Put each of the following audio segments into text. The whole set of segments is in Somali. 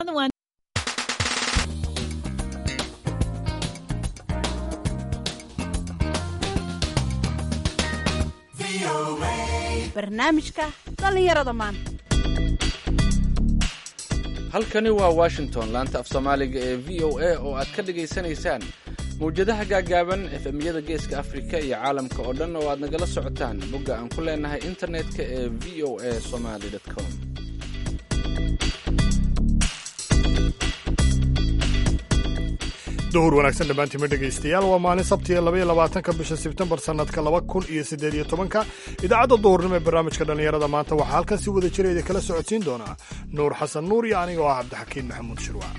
barnaamijka dhallinyarada maanta halkani waa washington laanta af soomaaliga ee v o a oo aad ka dhagaysanaysaan mawjadaha gaagaaban efemyada geeska afrika iyo caalamka oo dhan oo aad nagala socotaan bogga aan ku leenahay internetka ee v o a somaly com duhur wanaagsan dhammaantiima dhegaystayaal waa maalin sabtiga labaiyo labaatanka bisha sebtembar sannadka laba kun iyo siddeed iyo tobanka idaacadda duhurnimo ee barnaamijka dhallinyarada maanta waxaa halkan si wada jira idin kala socodsiin doonaa nuur xasan nuur iyo aniga oo ah cabdixakiin maxamuud shirwac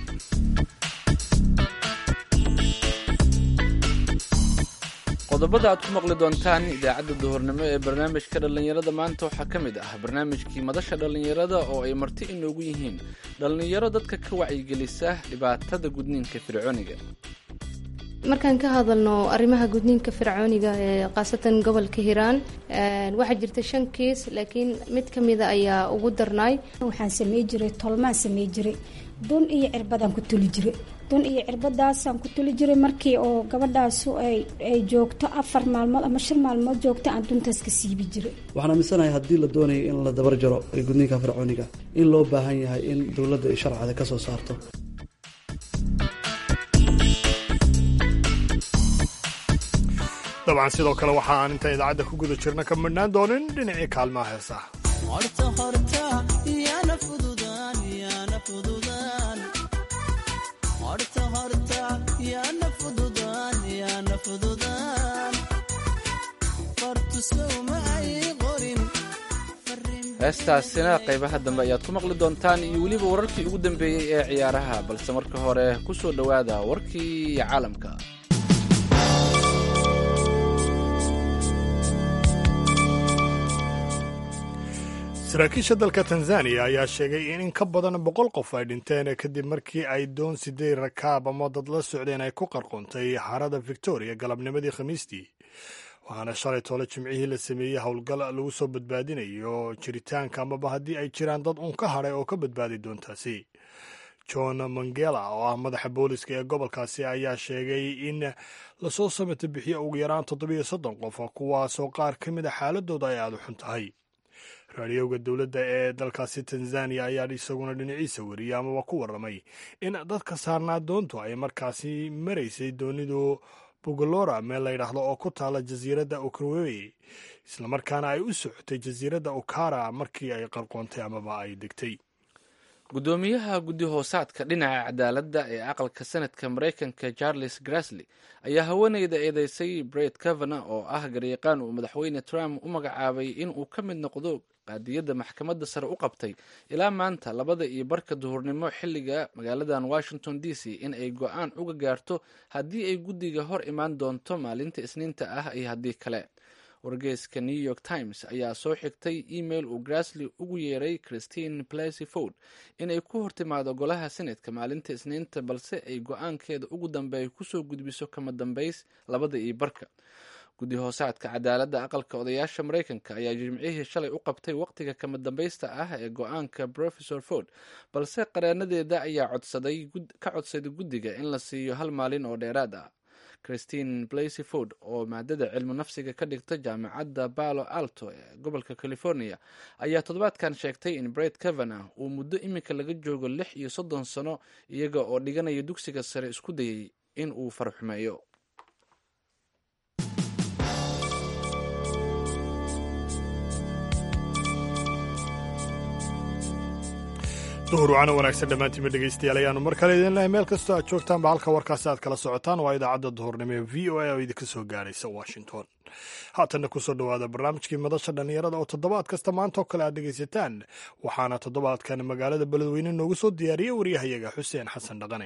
qodobada aad ku maqli doontaan idaacadda duhurnimo ee barnaamijka dhallinyarada maanta waxaa ka mid ah barnaamijkii madasha dhallinyarada oo ay marti inoogu yihiin dhallinyaro dadka ka wacyigelisa dhibaatada gudniinka fircooniga markaan ka hadalno arrimaha gudniinka fircooniga ee khaasatan gobolka hiiraan waxaa jirta shan kiis laakiin mid ka mida ayaa ugu darnaay waxaan samey jiray tolmaan samey jiray dun iyo cirbadaan ku tuli jiray dun iyo cirbadaasaan ku tuli jiray markii oo gabadhaasu ay joogto afar maalmood ama shan maalmood joogto aan duntaas ka siibi jiray waxaan aaminsanahay haddii la doonayo in la dabar jaro gudniinka fircooniga in loo baahan yahay in dowladda ay sharcada ka soo saarto dabcan sidoo kale waxa aan inta idaacadda ku guda jirna ka midhnaan doonin dhinacii kaalmaha heesaha heestaasina qaybaha dambe ayaad ku maqli doontaan iyo weliba wararkii ugu dambeeyey ee ciyaaraha balse marka hore ku soo dhowaada warkii caalamka saraakiisha dalka tanzaniya ayaa sheegay in in ka badan boqol qof ay dhinteen kadib markii ay doon sideed rakaab ama dad la socdeen ay ku qarqoontay harada victoria galabnimadii khamiistii waxaana shalay toole jimcihii la sameeyey howlgal lagu soo badbaadinayo jiritaanka amaba haddii ay jiraan dad uun ka hadhay oo ka badbaadi doontaasi john mangela oo ah madaxa booliska ee gobolkaasi ayaa sheegay in lasoo samata bixiyo ugu yaraan toddobiyo soddon qof kuwaasoo qaar ka mid a xaaladooda ay aada u xun tahay raadiyowga dowladda ee dalkaasi tanzaniya ayaa isaguna dhinaciisa wariyey amaba ku warramay in dadka saarnaa doontu ay markaasi maraysay doonidu bogolora meel layidhaahdo oo ku taala jasiiradda ukrwey islamarkaana ay u socotay jasiiradda ukara markii ay qarqoontay amaba ay degtay guddoomiyaha guddi hoosaadka dhinaca cadaaladda ee aqalka sanadka maraykanka charles grassley ayaa haweeneyda eedeysay bret kavana oo ah garyaqaan uu madaxweyne trump u magacaabay in uu ka mid noqdo qaadiyadda maxkamadda sare u qabtay ilaa maanta labada iyo barka duhurnimo xilliga magaaladan washington d c in ay go-aan uga gaarto haddii ay guddiga hor imaan doonto maalinta isniinta ah iyo haddii kale wargeyska new york times ayaa soo xigtay email uu grassley ugu yeeray christine blasey ford inay ku hortimaado golaha senatka maalinta isniinta balse ay go-aankeeda ugu dambeeya kusoo gudbiso kama dambeys labada iyo barka guddi hoosaadka cadaaladda aqalka odayaasha maraykanka ayaa jimcihii shalay u qabtay waqtiga kama dambaysta ah ee go-aanka professor ford balse qareenadeeda ayaa codsaday ka codsaday guddiga in la siiyo hal maalin oo dheeraad ah christine blasey ford oo maadada cilmu nafsiga ka dhigta jaamacadda balo alto ee gobolka california ayaa toddobaadkan sheegtay in bret kavana uu muddo iminka laga joogo lix iyo soddon sano iyaga oo dhiganaya dugsiga sare isku dayay in uu farxumeeyo duhur wacana wanaagsan dhammaantiima dhegaystayaal ayaanu mar kale idin lehay meel kastoo aad joogtaanba halka warkaasi aad kala socotaan waa idaacadda duhurnimo ee v o a oo idinka soo gaaraysa washington haatanna kusoo dhowaada barnaamijkii madasha dhallinyarada oo toddobaad kasta maanta oo kale aad dhegaysataan waxaana toddobaadkan magaalada beledweyne noogu soo diyaariyey waryahayaga xuseen xasan dhaqane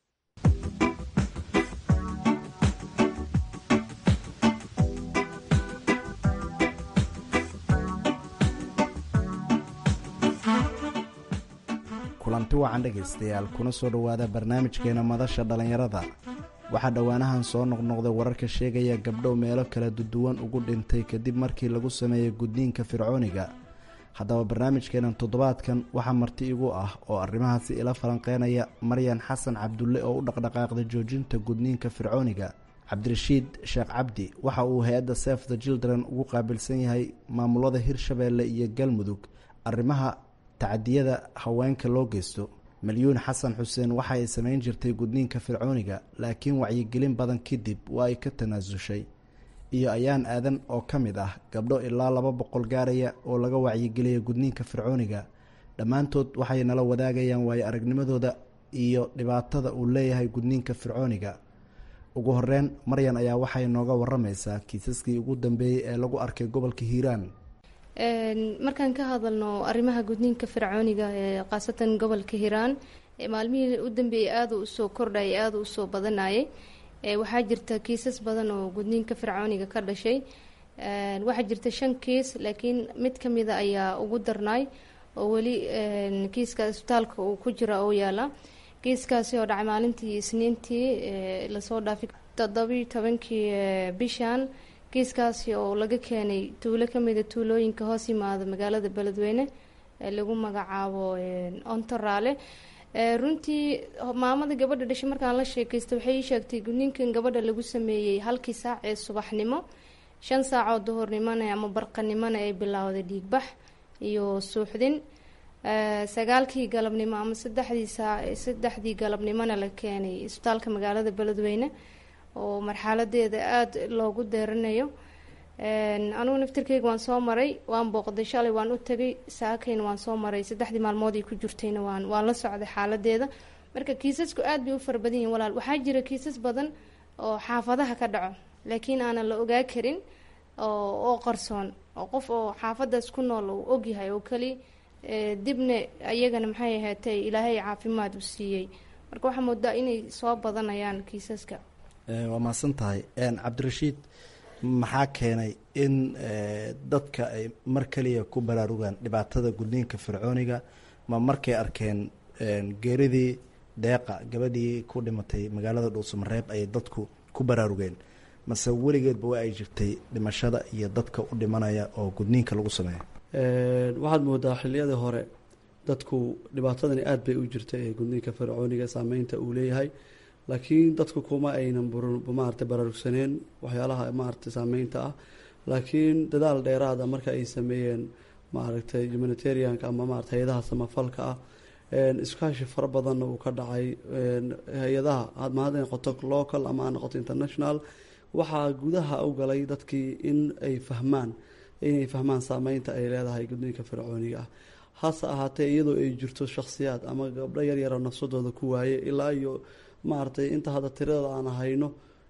kulanti wacan dhegaystayaal kuna soo dhowaada barnaamijkeena madasha dhallinyarada waxaa dhowaanahan soo noqnoqday wararka sheegaya gabdho meelo kala duduwan ugu dhintay kadib markii lagu sameeyey gudniinka fircooniga haddaba barnaamijkeenan toddobaadkan waxaa marti igu ah oo arrimahaasi ila falanqeynaya maryan xasan cabdulle oo u dhaqdhaqaaqda joojinta gudniinka fircooniga cabdirashiid sheekh cabdi waxa uu hay-adda sef the children ugu qaabilsan yahay maamulada hirshabeelle iyo galmudug arrimaha tacadiyada haweenka loo geysto malyuun xasan xuseen waxa ay samayn jirtay gudniinka fircooniga laakiin wacyigelin badan kadib waa ay ka tanaasushay iyo ayaan aadan oo ka mid ah gabdho ilaa laba boqol gaaraya oo laga wacyigeliyay gudniinka fircooniga dhammaantood waxay nala wadaagayaan waayo aragnimadooda iyo dhibaatada uu leeyahay gudniinka fircooniga ugu horeyn maryan ayaa waxay nooga waramaysaa kiisaskii ugu dambeeyey ee lagu arkay gobolka hiiraan markaan ka hadalno arrimaha gudniinka fircooniga ee khaasatan gobolka hiiraan maalmihii u dambeeyey aada u usoo kordhayay aada u usoo badanayay waxaa jirta kiisas badan oo gudniinka fircooniga ka dhashay waxaa jirta shan kiis laakiin mid ka mida ayaa ugu darnaay oo weli kiiska isbitaalka uu ku jira oo yaala kiiskaasi oo dhacay maalintii isniintii lasoo dhaafay toddobiiyo tobankii bishan kiiskaasi oo laga keenay tuulo kamida tuulooyinka hoos yimaada magaalada beledweyne ee lagu magacaabo ontoraale runtii maamada gabadha dhashay markaan la sheekaysta waxay ii sheegtay gudniinkan gabadha lagu sameeyey halkii saac ee subaxnimo shan saacoo duhurnimona ama barqanimona ay bilowday dhiigbax iyo suuxdin sagaalkii galabnimo ama saddexdii saa saddexdii galabnimona la keenay isbitaalka magaalada beledweyne oo marxaladeeda aada loogu deeranayo anugu naftirkeyga waan soo maray waan booqday shalay waan u tagay saakayna waan soo maray saddexdii maalmood ay ku jirtayna waan waan la socday xaaladeeda marka kiisasku aada bay u fara badan yihin walaal waxaa jira kiisas badan oo xaafadaha ka dhaco laakiin aanan la ogaa karin oo oo qarsoon oo qof oo xaafadaas ku nool uu ogyahay oo keli dibna ayagana maxay ahaatay ilaahay caafimaad u siiyey marka waxaa moodaa inay soo badanayaan kiisaska waa mahadsan tahay cabdirashiid maxaa keenay in dadka ay mar kaliya ku baraarugaan dhibaatada gudniinka fircooniga ma markay arkeen geeridii deeqa gabadhii ku dhimatay magaalada dhuusamareeb ayay dadku ku baraarugeen mase weligeedba waa ay jirtay dhimashada iyo dadka u dhimanaya oo gudniinka lagu sameeyo waxaad moodaa xiliyadii hore dadku dhibaatadani aada bay u jirtay ee gudniinka fircooniga saameynta uu leeyahay laakiin dadku kuma aynan maarata baraarugsaneen waxyaalaha maarata saameynta ah laakiin dadaal dheeraada marka ay sameeyeen maaragtay humanitarianka ama maarata hay-adaha samafalka ah iskaashi fara badanna uu ka dhacay hay-adaha ma hadday noqoto local ama ha noqoto international waxaa gudaha u galay dadkii in ay fahmaan inay fahmaan saameynta ay leedahay gudniinka fircooniga ah hase ahaatee iyadoo ay jirto shakhsiyaad ama gabdho yaryaro nafsadooda ku waaye ilaa iyo maaragtay inta hadda tirada aan hayno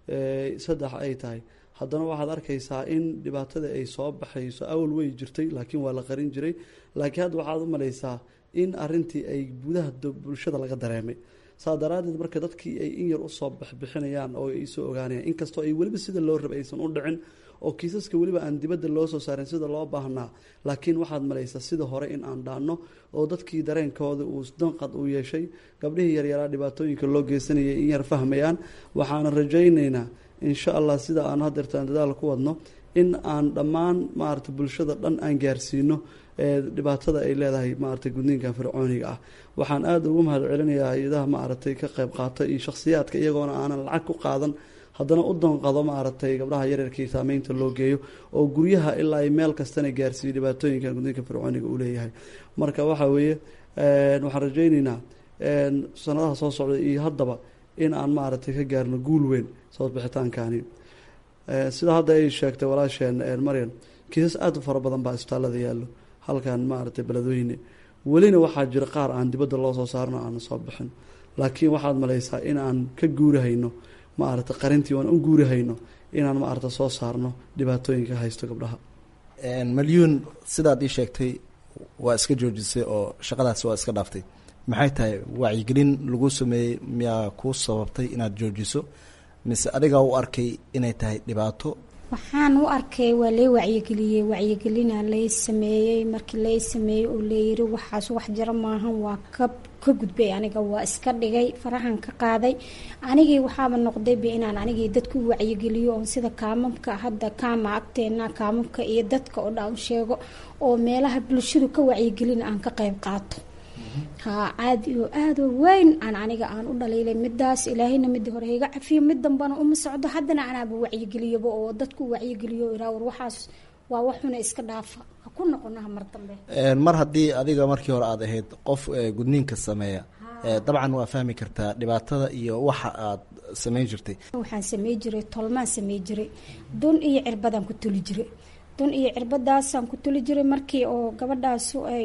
saddex ay tahay haddana waxaad arkaysaa in dhibaatada ay soo baxayso awal way jirtay laakiin waa la qarin jiray laakiin hadda waxaad u malaysaa in arintii ay gudaha bulshada laga dareemay saa daraadeed marka dadkii ay in yar usoo baxbixinayaan oo ay soo ogaanayaan inkastoo ay weliba sida loo raba aysan u dhicin oo kiisaska weliba aan dibadda loo soo saarin sida loo baahnaa laakiin waxaad malaysaa sida hore in aan dhaanno oo dadkii dareenkooda uu danqad u yeeshay gabdhihii yaryaraa dhibaatooyinka loo geysanayay in yar fahmayaan waxaana rajaynaynaa insha allah sida aan hadeertaan dadaal ku wadno in aan dhammaan maarata bulshada dhan aan gaarsiino dhibaatada ay leedahay maarata gudniinkan fircooniga ah waxaan aada ugu mahad celinayaa hay-adaha maaragtay ka qayb qaata iyo shakhsiyaadka iyagoona aanan lacag ku qaadan haddana u danqado maaragtay gabdhaha yaryarkii saameynta loo geeyo oo guryaha ilaa ay meel kastana gaarsiiyo dhibaatooyinkan gudniinka fircooniga uu leeyahay marka waxa weeye waxaan rajayneynaa sanadaha soo socda iyo haddaba in aan maaragtay ka gaarno guul weyn soo bixitaankani sida hadda ay sheegtay walaasheen maryan kiisas aada u fara badan baa isbitaalada yaallo halkan maaragtay beledweyne welina waxaa jira qaar aan dibadda loo soo saarno aana soo bixin laakiin waxaad malaysaa in aan ka guurihayno maaragta qarintii aan u guurihayno inaan maaragta soo saarno dhibaatooyinka haysto gabdhaha malyuun sidaad ii sheegtay waa iska joojisay oo shaqadaasi waa iska dhaaftay maxay tahay wacyigelin lagu sameeyey miyaa kuu sababtay inaad joojiso mise adigaa u arkay inay tahay dhibaato waxaan u arkay waa lay wacyigeliyey wacyigelina lay sameeyey markii lay sameeyey oo layiri waxaas wax jira maahan waa kab ka gudbay aniga waa iska dhigay farahan ka qaaday anigii waxaaba noqdayba inaan anigii dadku wacyigeliyo oon sida kaamamka hadda kaama agteena kaamamka iyo dadka oo dhan u sheego oo meelaha bulshadu ka wacyigelin aan ka qayb qaato haa caadi oo aada oo weyn aan aniga aan u dhaliilay midaas ilaahayna midii hore iga cafiyo mid dambana uma socdo haddana anaaba wacyigeliyaba oo dadku wacyigeliyo iraa war waxaas waa waxuna iska dhaafa ha ku noqonaha mar dambe mar haddii adiga markii hore aad ahayd qof gudniinka sameeya dabcan waa fahmi kartaa dhibaatada iyo waxa aad sameyn jirtay waxaan samey jiray tolmaan samey jiray dun iyo cirbadaan ku tuli jiray dun iyo cirbadaasaan ku tuli jiray markii oo gabadhaasu ay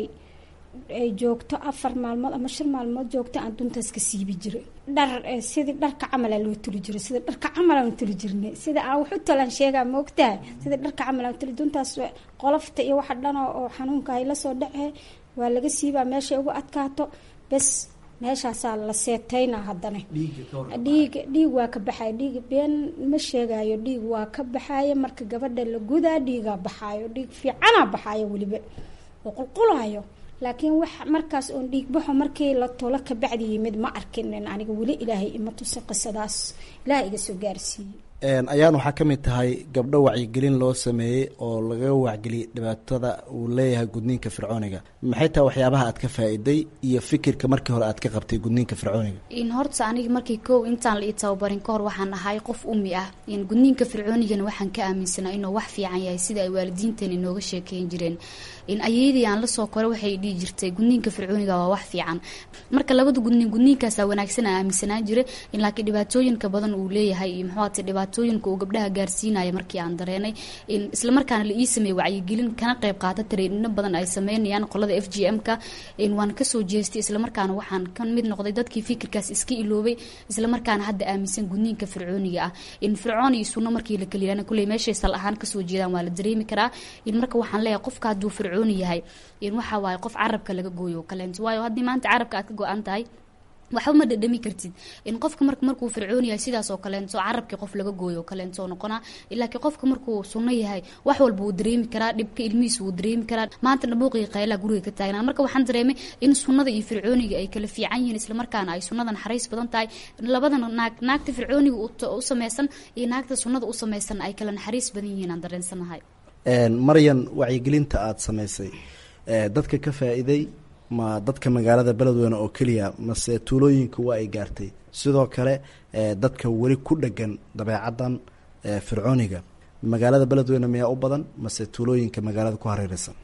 ay joogto afar maalmood ama shan maalmood joogto aan duntaas ka siibi jiray dhar sidii dharka camala loo tuli jiray sida dharka camalaan tuli jirnay sida aan wax u talaan sheegaa maogtahay sidii dharka camalaan tuli duntaas qolofta iyo waxa dhan oo xanuunka ay la soo dhacee waa laga siibaa meeshay ugu adkaato bes meeshaasaa la seetayna haddana dhiig dhiig waa ka baxaya dhiig been ma sheegayo dhiig waa ka baxaya marka gabadha la gudaa dhiigaa baxaayo dhiig fiicanaa baxaayo weliba oo qulqulayo laakiin wax markaas oon dhiigbaxo markii la tolo kabacdi yimid ma arkinin aniga weli ilaahay ima tusin qisadaas ilaahay iga soo gaarsiiyey ayaan waxaa ka mid tahay gabdho wacyigelin loo sameeyey oo lagaga wacgeliyay dhibaatada uu leeyahay gudniinka fircooniga maxay tahay waxyaabaha aad ka faa-iday iyo fikirka markii hore aad ka qabtay gudniinka fircooniga in horta aniga markii kow intaan la ii tababarin kahor waxaan ahay qof umi ah in gudniinka fircoonigana waxaan ka aaminsanaa inuu wax fiican yahay sida ay waalidiinteena inooga sheekeyn jireen in ayeydii aan lasoo kore waxay dhihi jirtay gudniinka fircooniga waa wax fiican marka labada gudniin gudniinkaasa wanaagsan aan aaminsanaa jira in laakiin dhibaatooyinka badan uu leeyahay iyo muxuuate dhibaatooyinka uu gabdhaha gaarsiinaya markii aan dareenay in islamarkaana la ii sameeyey wacyigelin kana qayb qaata tareedhino badan ay sameynayaan qolada f g m ka in waan kasoo jeestay islamarkaana waxaan ka mid noqday dadkii fikirkaas iska iloobay islamarkaana hadda aaminsan gudniinka fircooniga ah in fircoon iyo sunno markii la keliya kulley meeshay sal ahaan kasoo jeedaan waa la dareemi karaa in marka waxaan leeyahay qofka hadduu fircoon yahay in waxa waaye qof carabka laga gooyo kaleento waayo haddii maanta carabka aad ka go-an tahay waxba ma dhadhami kartid in qofka mar markuu fircoon yahay sidaas oo kaleento carabkii qof laga gooyo kaleento noqonaa laakiin qofka markuu sunno yahay wax walba wuu dareemi karaa dhibka ilmihiisa wuu dareemi karaa maanta dhabuuqii qaylaa guriga ka taagnaan marka waxaan dareemay in sunnada iyo fircooniga ay kala fiican yihiin islamarkaana ay sunnada naxariis badan tahay labadan naag naagta fircooniga u sameysan iyo naagta sunnada u sameysan ay kala naxariis badan yihiin aan dareensanahay maryan wacyigelinta aada samaysay dadka ka faa-iiday ma dadka magaalada beledweyne oo keliya mase tuulooyinka waa ay gaartay sidoo kale dadka weli ku dhegan dabeecadan fircooniga magaalada beledweyne miyaa u badan mase tuulooyinka magaalada ku hareereysan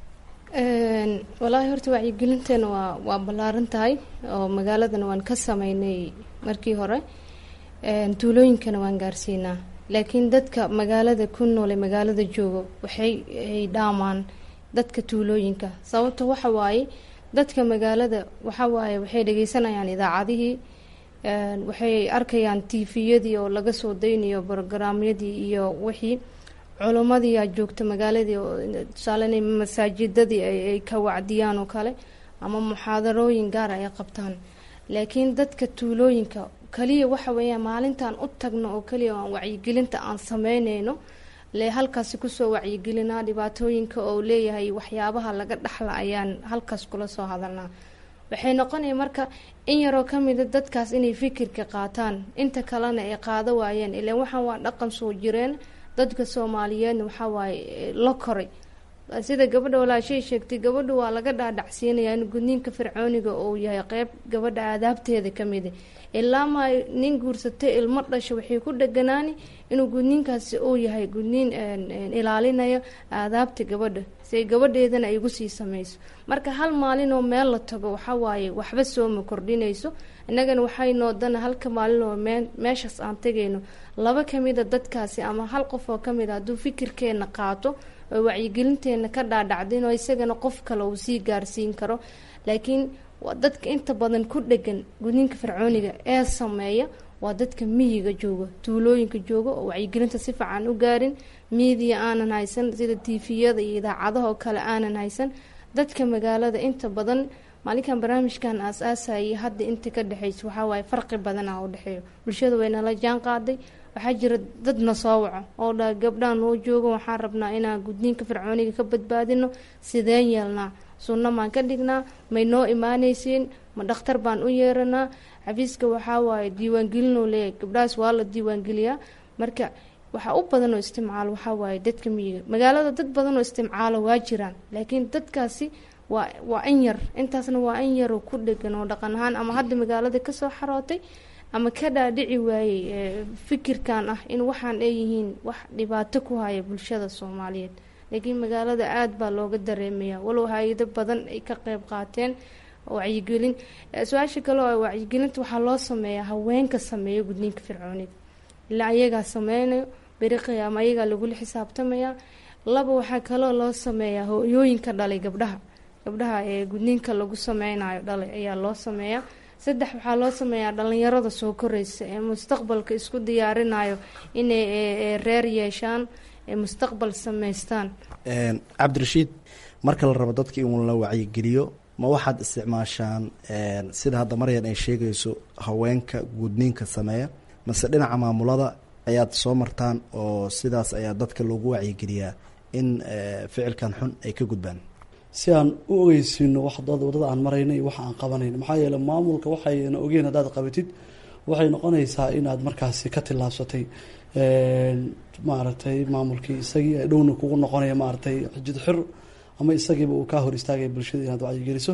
walaahi horta wacyigelinteena waa waa ballaaran tahay oo magaaladana waan ka sameynay markii hore tuulooyinkana waan gaarsiinaa laakiin dadka magaalada ku noole magaalada joogo waxay ay dhaamaan dadka tuulooyinka sababta waxa waaye dadka magaalada waxa waaye waxay dhageysanayaan idaacadihii waxay arkayaan tviyadii oo laga soo daynayo brograamyadii iyo wixii culumadii aa joogta magaaladii tusaale inay masaajidadii ay ka wacdiyaan oo kale ama muxaadarooyin gaara ay qabtaan laakiin dadka tuulooyinka kaliya waxa weeyaan maalintaan u tagno oo kaliya aan wacyigelinta aan sameyneyno le halkaasi kusoo wacyigelinaa dhibaatooyinka oo leeyahay waxyaabaha laga dhaxla ayaan halkaas kula soo hadalnaa waxay noqonaya marka in yaroo kamida dadkaas inay fikirka qaataan inta kalena ay qaado waayeen ilaan waxaan waa dhaqan soo jireen dadka soomaaliyeedna waxaa waaye la koray sida gabadha walaashay sheegtay gabadha waa laga dhaadhacsiinayaa in gudniinka fircooniga uu yahay qeyb gabadha aadaabteeda kamida ilaa ma nin guursatay ilmo dhasho waxay ku dheganaani inuu gudniinkaasi uu yahay gudniin ilaalinaya aadaabta gabadha si gabadheedana ay ugu sii sameyso marka hal maalin oo meel la tago waxa waaye waxba sooma kordhinayso innagana waxay noodana halka maalin oo mee meeshaas aan tegayno laba kamida dadkaasi ama hal qof oo kamid a hadduu fikirkeena qaato oo wacyigelinteena ka dhaadhacdin oo isagana qof kale uu sii gaarsiin karo laakiin waa dadka inta badan ku dhegan gudniinka fircooniga ee sameeya waa dadka miyiga jooga tuulooyinka jooga oo wacyigelinta si fiican u gaarin miidiya aanan haysan sida tifiyada iyo idaacadaha oo kale aanan haysan dadka magaalada inta badan maalinkan barnaamijkan aas-aasayay hadda inta ka dhexeysa waxaa waaye farqi badana u dhexeeyo bulshada waynala jaan qaaday waxaa jira dadna soo waco oo dha gabdhaha noo jooga waxaan rabnaa inaan gudniinka fircooniga ka badbaadino sideen yeelnaa sunno maan ka dhignaa may noo imaanaysiin ma dhakhtar baan u yeeranaa xafiiska waxaa waaye diiwaangelinoo leeyahay gabdhahaas waa la diiwaangeliyaa marka waxaa u badan oo istimcaalo waxaa waaye dadka miyiga magaalada dad badan oo istimcaalo waa jiraan laakiin dadkaasi waa waa in yar intaasna waa in yaroo ku dhegan oo dhaqan ahaan ama hadda magaalada kasoo xarootay ama ka dhaadhici waayey fikirkan ah in waxaan ay yihiin wax dhibaato ku haya bulshada soomaaliyeed laakiin magaalada aada baa looga dareemaya walow hay-ado badan ay ka qeyb qaateen wacyigelin su-aasha kale oo wacyigelinta waxaa loo sameeyaa haweenka sameeyo gudniinka fircooniga ilaa ayagaa sameynayo beri qiyaama ayagaa lagula xisaabtamaya laba waxaa kaloo loo sameeyaa hooyooyinka dhalay gabdhaha gabdhaha ee gudniinka lagu sameynayo dhalay ayaa loo sameeyaa saddex waxaa loo sameeyaa dhalinyarada soo koreysa ee mustaqbalka isku diyaarinayo inay reer yeeshaan ee mustaqbal sameystaan cabdirashiid marka la rabo dadka in la wacyigeliyo ma waxaad isticmaashaan sida hadda maryan ay sheegayso haweenka gudniinka sameeya mase dhinaca maamulada ayaad soo martaan oo sidaas ayaa dadka loogu wacyigeliyaa in ficilkan xun ay ka gudbaan si aan u ogeysiino wax wadada aan marayna iyo waxa aan qabanayno maxaa yeele maamulka waxayna ogeen haddaad qabatid waxay noqonaysaa inaad markaasi ka tillaabsatay maaragtay maamulkii isagii dhowna kugu noqonaya maaragtay xijid xir ama isagiiba uu kaa hor istaagaya bulshada inaad wacyigeliso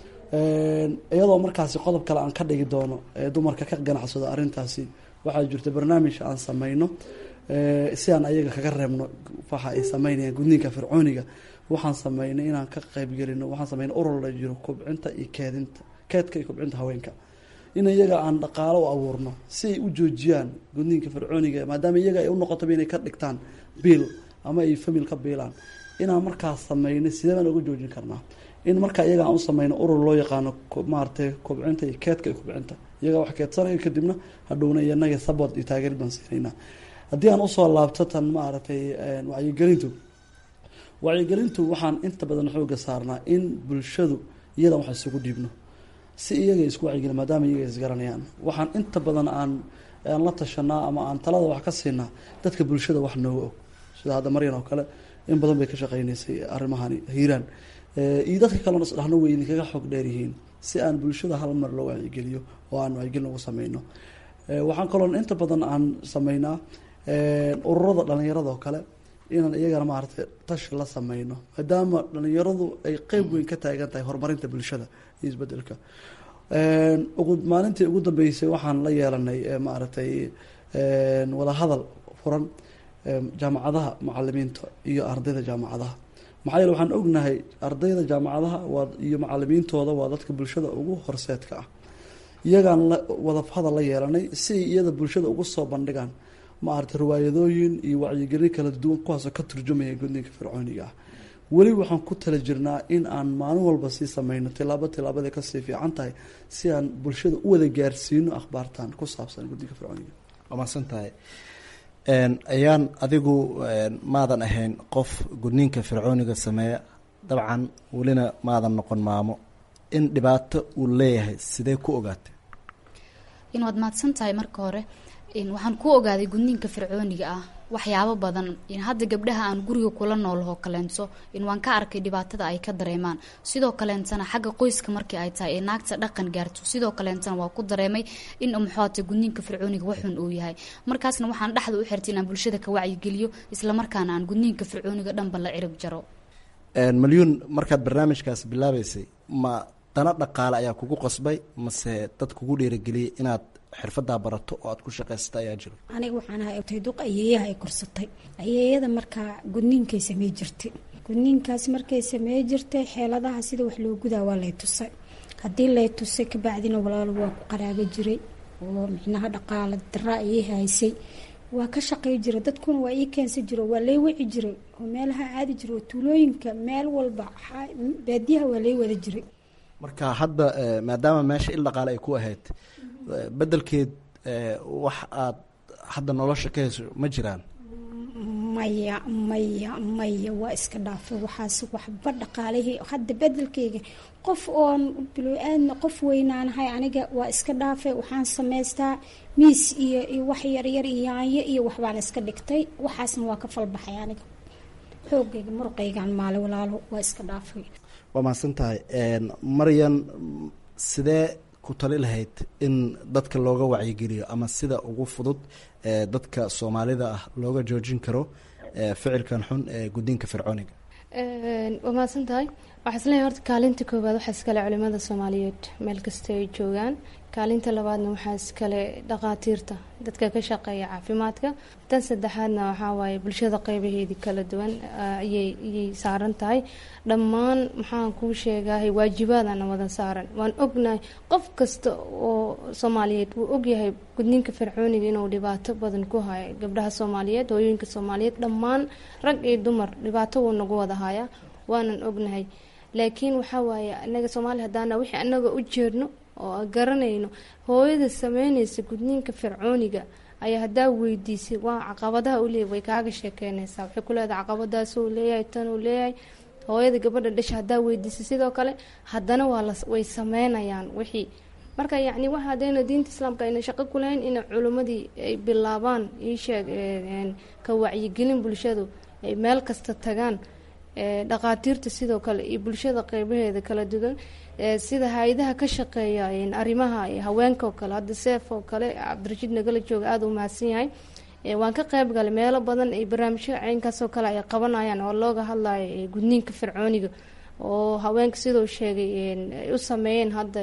iyadoo markaasi qodob kale aan ka dhigi doono ee dumarka ka ganacsado arrintaasi waxaa jirta barnaamij aan sameyno si aan ayaga kaga reebno waxa ay sameynayaan gudniinka fircooniga waxaan sameynay inaan ka qeybgelino waxaan sameynay urur la jiro kobcinta iyo keedinta keedka iyo kobcinta haweenka in iyaga aan dhaqaalo u abuurno si ay u joojiyaan gudniinka fircooniga maadaama iyaga ay u noqotaba inay ka dhigtaan biil ama ay famil ka biilaan inaan markaas sameynay sidee baan uga joojin karnaa in markaa iyaga aan u sameyno urur loo yaqaano maaratay kobcinta iyo keedka iyo kobcinta iyaga wax keedsanaya kadibna hadhowna iyanaga sabot iyo taageer baan siinaynaa haddii aan usoo laabto tan maaragtay wacyigelintu wacyigelintu waxaan inta badan xooga saarnaa in bulshadu iyadan wax isugu dhiibno si iyaga isku wacyigeli maadaama iyaga isgaranayaan waxaan inta badan aan aan la tashanaa ama aan talada wax ka siinaa dadka bulshada wax nooga og sida hadda maryan oo kale in badan bay ka shaqeynaysay arrimahani hiiraan iyo dadka kalena isdhahno way idinkaga xoog dheer yihiin si aan bulshada hal mar loo wacyigeliyo oo aan wacyigelin ugu sameyno waxaan kaloo inta badan aan sameynaa ururada dhalinyarada oo kale inaan iyagana maaragtay tashi la sameyno maadaama dhalinyaradu ay qeyb weyn ka taagan tahay horumarinta bulshada iyo isbedelka ugu maalintii ugu dambeysay waxaan la yeelanay maaragtay wadahadal furan jaamacadaha macalimiinta iyo ardayda jaamacadaha maxaa yeele waxaan ognahay ardayda jaamacadaha waa iyo macalimiintooda waa dadka bulshada ugu horseedka ah iyagaan la wadahadal la yeelanay si ay iyada bulshada ugu soo bandhigaan maaragtay riwaayadooyin iyo wacyigelin kala duwan kuwaasoo ka turjumaya gudniinka fircooniga ah weli waxaan ku tala jirnaa in aan maalin walba sii sameyno tilaabo tilaabada kasii fiican tahay si aan bulshada u wada gaarsiino akhbaartan ku saabsan gudniinka fircooniga waa mahadsan tahay ayaan adigu maadan ahayn qof gudniinka fircooniga sameeya dabcan welina maadan noqon maamo in dhibaato uu leeyahay sidee ku ogaatay in waad mahadsan tahay marka hore waxaan ku ogaaday gudniinka fircooniga ah waxyaabo badan hadda gabdhaha aan guriga kula noolahoo kaleento in waan ka arkay dhibaatada ay ka dareemaan sidoo kaleentana xagga qoyska markii ay tahay ee naagta dhaqan gaarto sidoo kaleentana waa ku dareemay in muxuata gudniinka fircooniga waxun uu yahay markaasna waxaan dhexda u xirtay inaan bulshada ka wacyigeliyo islamarkaana aan gudniinka fircooniga dhanba la cirib jaro malyuun markaad barnaamijkaas bilaabeysay ma dana dhaqaale ayaa kugu qasbay mase dad kugu dhiirageliyay inaad xirfadaa barato oo aad ku shaqaysata ayaa jiro aniga waxaan ahay otay duq ayeeyaha ay korsatay ayeeyada markaa gudniinkay samey jirtay gudniinkaas markay samey jirtay xeeladaha sida wax loo gudaa waa lay tusay haddii lay tusay kabacdina walaalo waa ku qaraabo jiray oo micnaha dhaqaala daraa ayay haysay waa ka shaqey jiray dadkuna waa ii keensan jiro waa lay wici jiray oo meelaha caadi jira oo tuulooyinka meel walba baadiyaha waa lay wada jiray marka hadda maadaama meesha il dhaqaale ay ku ahayd bedelkeed wax aad hadda nolosha ka hesho ma jiraan maya maya maya waa iska dhaafay waxaas waxba dhaqaalihii hadda bedelkeyga qof oon bilo-aadna qof weynaanahay aniga waa iska dhaafay waxaan samaystaa miis iyo iyo wax yaryar iyo yaanyo iyo waxbaan iska dhigtay waxaasna waa ka falbaxay aniga xoogayga muruqaygaan maale walaalo waa iska dhaafay waa mahadsan tahay maryan sidee ku tali lahayd in dadka looga wacyigeliyo ama sida ugu fudud ee dadka soomaalida ah looga joojin karo ficilkan xun ee gudniinka fircooniga waa mahadsan tahay waxaa isleeyahay horta kaalinta koowaad waxaa iskale culimada soomaaliyeed meel kasta ay joogaan kaalinta labaadna waxaa iskale dhaqaatiirta dadka ka shaqeeya caafimaadka tan saddexaadna waxaa waaye bulshada qeybaheedii kala duwan ayay ayay saaran tahay dhammaan maxaan kuu sheegahay waajibaadana wada saaran waan ognahay qof kasta oo soomaaliyeed wuu ogyahay gudniinka fircooniga inuu dhibaato badan ku hayo gabdhaha soomaaliyeed hooyooyinka soomaaliyeed dhammaan rag iyo dumar dhibaato wuu nagu wada hayaa waanan ognahay laakiin waxaa waaye anaga soomaaliya haddaana wixii anaga u jeedno oo garanayno hooyada sameyneysa gudniinka fircooniga ayaa haddaa weydiisay waa caqabadaha uleeya way kaaga sheekeyneysaa waxay ku leedahay caqabadaas uu leeyahay tan uu leeyahay hooyada gabadha dhasha haddaa weydiisay sidoo kale haddana waa la way sameynayaan wixii marka yacni waxa hadayna diinta islaamka ayna shaqo ku lahayn in culimmadii ay bilaabaan iisheeg ka wacyigelin bulshadu ay meel kasta tagaan dhaqaatiirta sidoo kale iyo bulshada qeybaheeda kala duwan sida hay-adaha ka shaqeeya arrimaha haweenka oo kale hadda seef oo kale cabdirashiid nagala jooga aada u mahadsan yahay waan ka qeyb galay meelo badan ay barnaamijyo caynkaas oo kale ay qabanayaan oo looga hadlayo gudniinka fircooniga oo haweenka siduu sheegay ay u sameeyeen hadda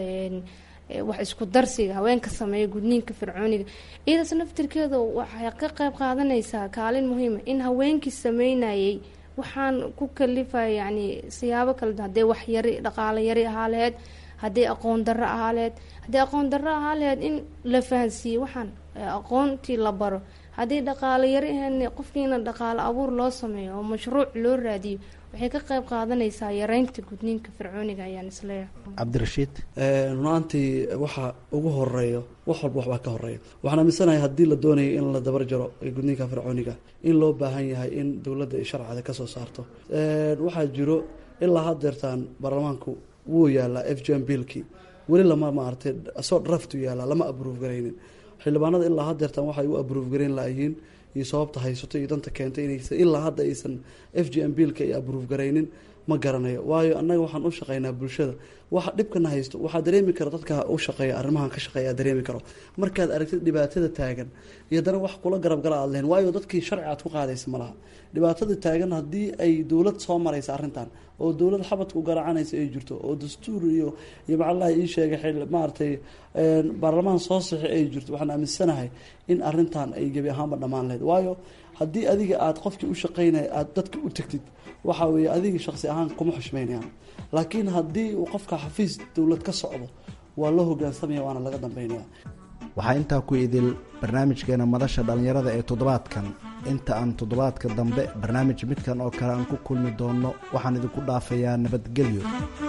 wax isku darsiga haweenka sameeya gudniinka fircooniga iyadaas naftirkeeda waxay ka qeyb qaadanaysaa kaalin muhiima in haweenkii sameynayay waxaan ku kalifaya yani siyaabo kala duwan haddee wax yari dhaqaalo yari ahaa laheyd haddii aqoon darro ahaa laheyd haddii aqoon darro ahaa laheyd in la fahansiiye waxaan aqoontii la baro haddii dhaqaalo yari ahayn qofkiina dhaqaalo abuur loo sameeyo oo mashruuc loo raadiyo waxay ka qeyb qaadanaysaa yareynta gudniinka fircooniga ayaan isleeyahay cabdirashiid runaantii waxa ugu horeeyo wax walba waxbaa ka horeeya waxaan aaminsanahay haddii la doonayo in la dabar jaro gudniinka fircooniga in loo baahan yahay in dowladda ay sharcada kasoo saarto waxaa jiro ilaa haddeertaan baarlamaanku wuu yaalaa f g m billkii weli lama maaragtay soo draftu yaalaa lama abruuf garaynin xildhibaanada ilaa haddeertaan waxay u abruuf garayn laayihiin iyo sababta haysato iyo danta keentay inaysan ilaa hadda aysan f g m billka ay abruuf garaynin ma garanayo waayo annaga waxaan u shaqeynaa bulshada waxa dhibkana haysto waxaa dareemi kara dadka u shaqeeya arrimahan ka shaqeeya dareemi karo markaad aragtid dhibaatada taagan iyo haddana wax kula garabgala aad lehen waayo dadkii sharci aad ku qaadaysa malaha dhibaatada taagan haddii ay dowlad soo maraysa arrintan oo dowlad xabadka u garacanaysa ay jirto oo dastuur iyo iyo macalaha ii sheegay maaragtay baarlamaan soo sixi ay jirto waxaan aaminsanahay in arrintan ay gebi ahaanba dhammaan lahayd waayo haddii adiga aada qofkii u shaqeynaya aada dadka u tegtid waxa weeye adiga shaqsi ahaan kuma xushmeynayaan laakiin haddii uu qofka xafiis dowlad ka socdo waa loo hogaansamaya waana laga dambeynaya waxaa intaa ku idil barnaamijkeena madasha dhallinyarada ee toddobaadkan inta aan toddobaadka dambe barnaamij midkan oo kale aan ku kulmi doonno waxaan idinku dhaafayaa nabadgelyo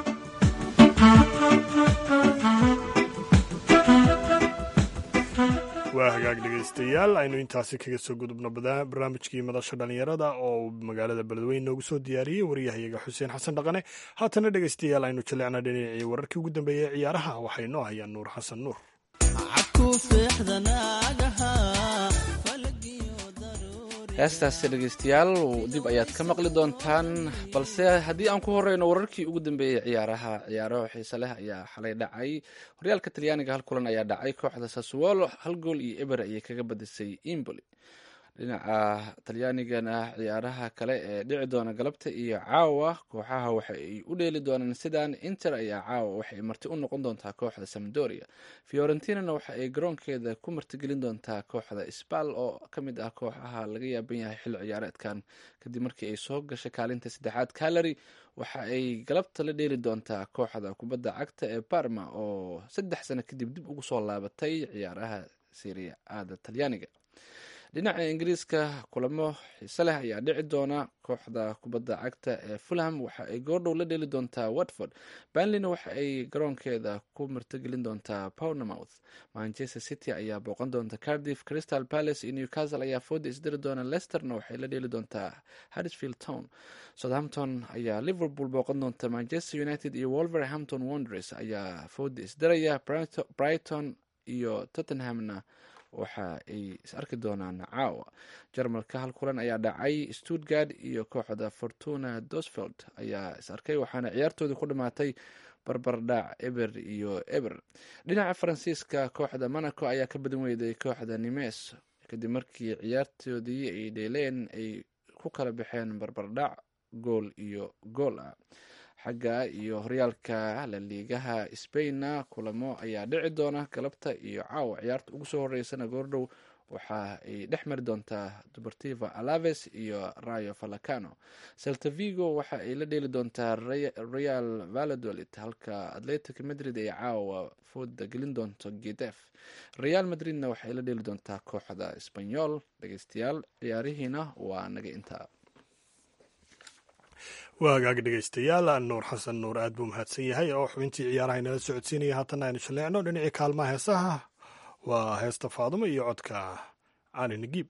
waa hagaag dhegaystayaal aynu intaasi kaga soo gudubno barnaamijkii madasha dhallinyarada oo magaalada beledweyne noogu soo diyaariyey waryahayaga xuseen xasan dhaqane haatana dhegaystayaal aynu jaleecna dhinacii wararkii ugu dambeeyey ee ciyaaraha waxay noo hayaan nuur xasan nuur heestaasi dhegeystayaal dib ayaad ka maqli doontaan balse haddii aan ku horeyno wararkii ugu dambeeyey ciyaaraha ciyaaraha xiise leh ayaa xalay dhacay horyaalka talyaaniga hal kulan ayaa dhacay kooxda sassuolo hal gool iyo eber ayay kaga badisay imboli dhinaca talyaanigana ciyaaraha kale ee dhici doona galabta iyo caawa kooxaha waxa ay u dheeli doonaan sidaan inter ayaa caawa waxay marti u noqon doontaa kooxda samdoria fiorentinana waxa ay garoonkeeda ku martigelin doontaa kooxda sbal oo ka mid ah kooxaha laga yaaban yahay xilli ciyaareedkan kadib markii ay soo gashay kaalinta saddexaad calary waxa ay galabta la dheeli doontaa kooxda kubadda cagta ee barma oo saddex sano kadib dib ugu soo laabatay ciyaaraha seria aada talyaaniga dhinaca ingiriiska kulamo xiise leh ayaa dhici doona kooxda kubadda cagta ee fulham waxa ay goordhow la dheeli doontaa watford banleyna waxa ay garoonkeeda ku martigelin doontaa pownamouth manchester city ayaa booqan doonta cardiff crystal palace iyo newcastle ayaa fooda isdiri doona lesterna waxay la dheeli doontaa harrisfield town southampton ayaa liverpool booqan doonta manchester united iyo wolverhampton wonders ayaa fooda isdiraya brighton iyo tottenhamna waxa ay is arki doonaan caawa jarmalka hal kulan ayaa dhacay stuttgard iyo kooxda fortuna dosfeld ayaa is arkay waxaana ciyaartoodii ku dhamaatay barbardhac eber iyo eber dhinaca faransiiska kooxda monaco ayaa ka badan weyday kooxda nimes kadib markii ciyaartoodii ay dheeleen ay ku kala baxeen barbardhac gool iyo gool ah xagga iyo horyaalka laliigaha spainna kulamo ayaa dhici doona galabta iyo caawa ciyaarta ugu soo horeysana goordhow waxa ay dhex mari doontaa dubartiva alaves iyo rayo falacano celta vigo waxa ay la dheeli doontaa real valladolid halka atletic madrid ay caawa fooda gelin doonto gedef real madridna waxay la dheeli doontaa kooxda sbanyol dhegeystayaal ciyaarihiina waa naga intaa waa hagaag dhegeystayaal nuur xasan nuur aad buu mahadsan yahay oo xubintii ciyaaraha inala socodsiinaya haatan aynu shaleecno dhinacii kaalmaha heesaha waa heesta faadumo iyo codka cali nagiib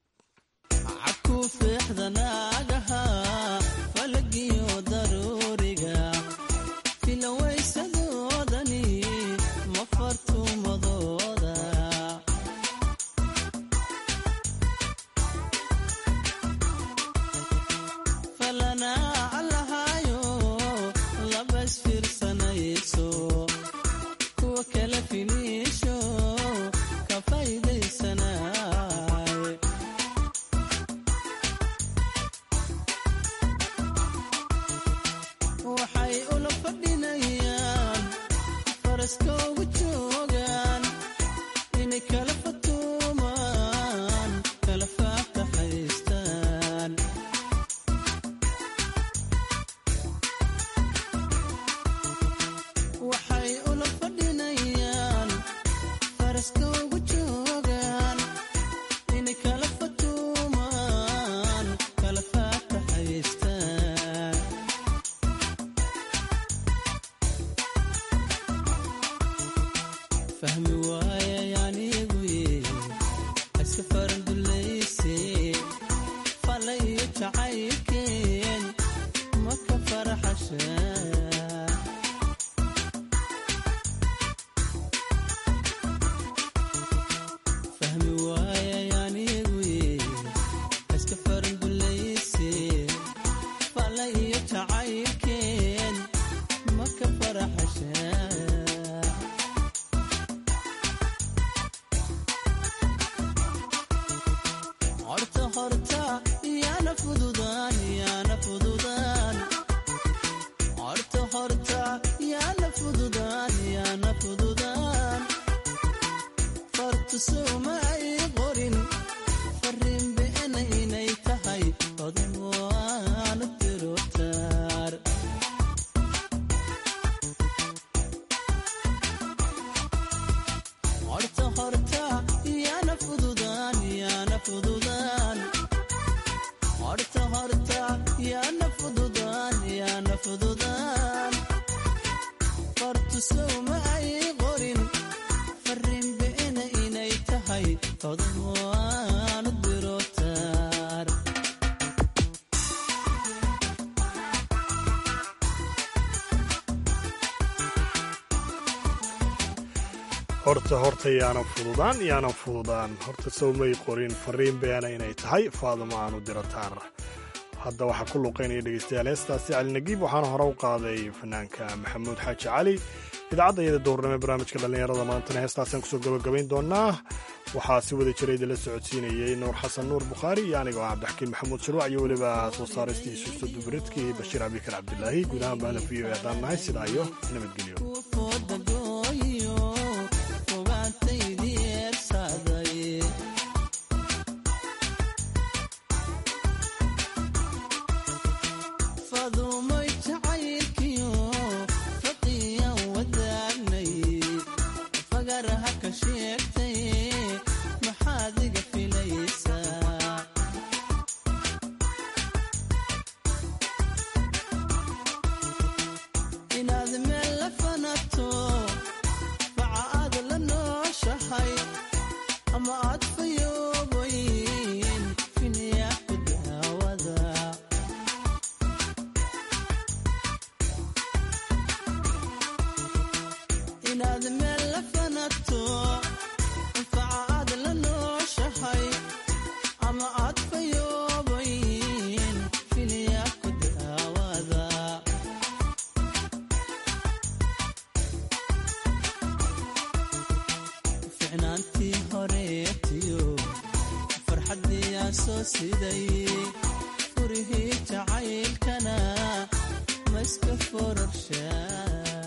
horta horta yaanan fududaan yaanan fududaan horta sawmay qorin fariin beena inay tahay faadumo aanu dirataar hadda waxaa ku luqaynaya dhegeystayaal heestaasi cali nagiib waxaana hore u qaaday fanaanka maxamuud xaaji cali idaacadda iyada dowrnimo ee barnaamijka dhallinyarada maantana heestaasaan kusoo gabagabayn doonaa waxaa si wada jira idinla socodsiinayey nuur xasan nuur bukhaari iyo aniga oo cabdixakiin maxamuud shuruuc iyo weliba soo saaristiisa ustudubaridkii bashiir abikar cabdilaahi guud ahaan baana v o haddaan nahay sidaa iyo nabadgelyo inaad meel la fanato anfaca aad la noo wareegtiyo farxaddiyaa soo siday furihii jacaylkana maiska fororshaa